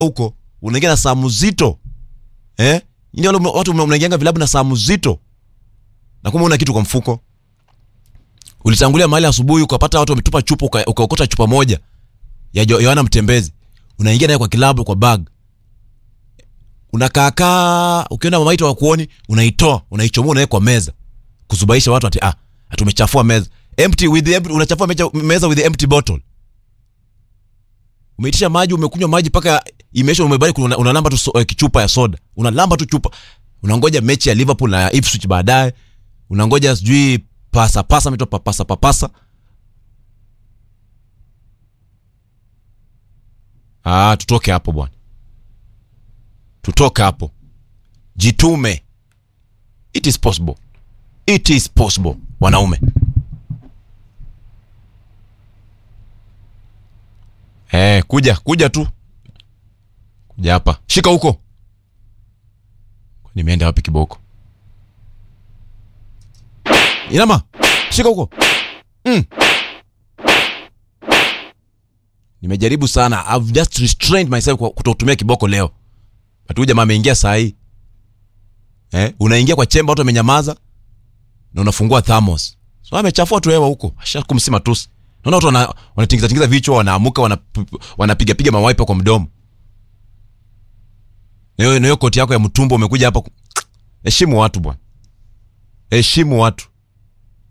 huko unaingia na saa mzito eh ni wale watu mnaingianga vilabu na saa mzito na kumbe una kitu kwa mfuko ulitangulia mahali asubuhi ukapata watu wametupa chupa uka- ukaokota chupa moja ya Jo- Yohana Mtembezi unaingia naye kwa kilabu kwa bag unakaakaa ukiona mamaito wa kuoni unaitoa unaichomoa unaweka kwa meza kusubaisha watu ati ah tumechafua meza empty with the empty, unachafua mecha, meza with the empty bottle umeitisha maji umekunywa maji mpaka imeisha umebaki una, unalamba tu so, eh, kichupa ya soda unalamba tu chupa unangoja mechi ya Liverpool na Ipswich baadaye unangoja sijui pasa pasa mito papasa papasa ah tutoke hapo bwana tutoke hapo jitume it is possible it is possible wanaume eh kuja kuja tu kuja hapa shika huko nimeenda wapi kiboko inama shika huko mm. nimejaribu sana I've just restrained myself kwa kutotumia kiboko leo atuja jamaa ameingia saa hii eh, unaingia kwa chemba watu wamenyamaza na unafungua thamos so amechafua tu hewa huko asha kumsima tusi naona watu wana- wanatingiza tingiza vichwa wanaamuka wanap- wanapiga piga mawaipa kwa mdomo na hiyo na hiyo koti yako ya mtumbo umekuja hapa ku- heshimu watu bwana heshimu watu